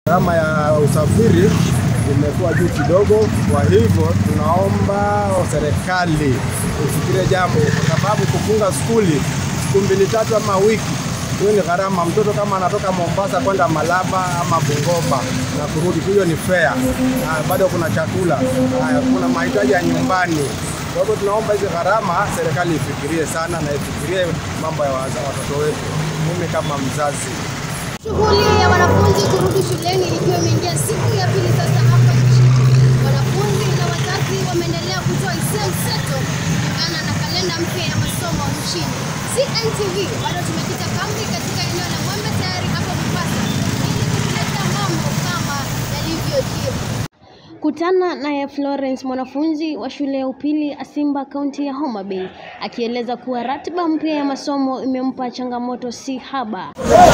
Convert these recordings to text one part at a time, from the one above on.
Gharama ya usafiri imekuwa juu kidogo, kwa hivyo tunaomba serikali ifikirie jambo, kwa sababu kufunga skuli siku mbili tatu ama wiki, hiyo ni gharama. Mtoto kama anatoka Mombasa kwenda Malaba ama Bungoma na kurudi, hiyo ni fare, na bado kuna chakula, haya, kuna mahitaji ya nyumbani. Kwa hivyo tunaomba hizi gharama serikali ifikirie sana na ifikirie mambo ya waza- watoto wetu. Mimi kama mzazi Shughuli ya wanafunzi kurudi shuleni ikiwa imeingia siku ya pili sasa hapa nchini. Wanafunzi na wazazi wameendelea kutoa hisia mseto kulingana na kalenda mpya ya masomo nchini. CNTV bado tumekita kambi katika eneo la Mwembe tayari hapa Mombasa ili kukuleta mambo kama yalivyojiri. Kutana naye Florence, mwanafunzi wa shule ya upili Asimba, kaunti ya Homa Bay, akieleza kuwa ratiba mpya ya masomo imempa changamoto si haba.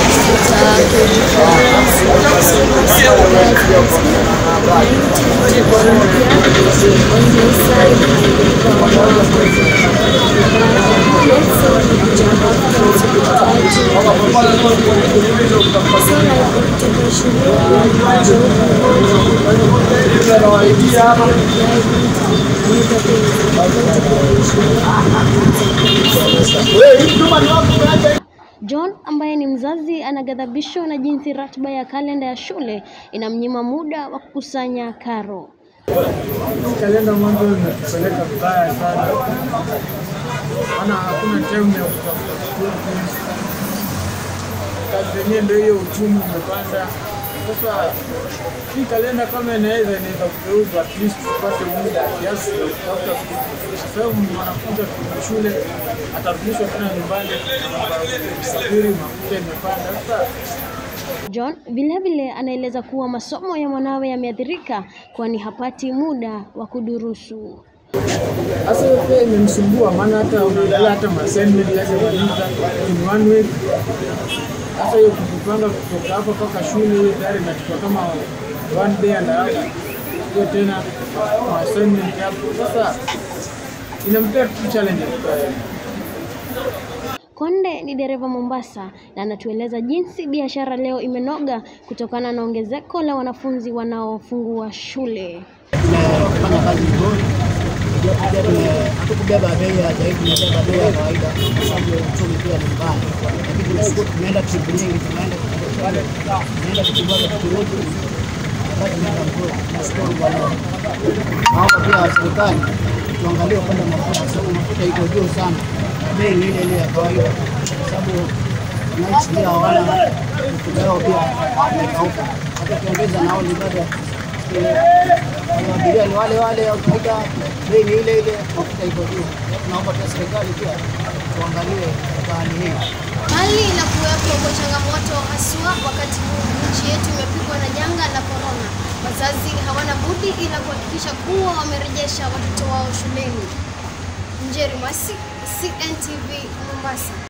John ambaye ni mzazi anaghadhabishwa na jinsi ratiba ya kalenda ya shule inamnyima muda wa kukusanya karo. kalenda mwanzo imetupeleka vibaya sana, maana hakuna time ya kutafuta school fees. Kazi yenyewe ndio hiyo, uchumi umepanda. Sasa hii kalenda kama inaweza inaweza kugeuzwa, at least tupate muda kiasi ya kutafuta school fees. kwa sababu mwanafunzi akirudi shule atarudishwa tena nyumbani, usafiri mafuta imepanda. Sasa John vilevile anaeleza kuwa masomo ya mwanawe yameathirika kwani hapati muda wa kudurusu. Sasa hiyo pia imemsumbua, maana hata unaangalia hata assignment yake wanita in one week. Sasa hiyo kujipanga kutoka hapa mpaka shule, hiyo tayari inachukua kama one day and a half. Hiyo tena ma assignment hapo, sasa inampea tu challenge Konde ni dereva Mombasa na anatueleza jinsi biashara leo imenoga kutokana na ongezeko la wanafunzi wanaofungua shule. tumefanya kazi nzuri, pia tume- hatukubeba bei ya zaidi, tumebeba bei ya kawaida kwa sababu uchumi pia ni mbaya, lakini tunashukuru, tumeenda trip nyingi, tumeenda tumeenda Kitibwaga tukirudi, kazi imeenda mzuri, tunashukuru Bwana. Naomba pia serikali tuangalie upande wa mafuta, kwa sababu mafuta iko juu sana, bei ni ile ile ya kawaida, kwa sababu wananchi pia hawana mifugo yao pia imekauka, hata ukiongeza nauli bado abiria ni wale wale au kawaida, bei ni ile ile, mafuta iko juu. Tunaomba pia serikali pia tuangalie katika hali hii. Hali inakuwepo kwa changamoto haswa wakati huu nchi yetu imepigwa na janga la korona. Wazazi hawana budi ila kuhakikisha kuwa wamerejesha watoto wao shuleni. Njeri Masi, CNTV Mombasa.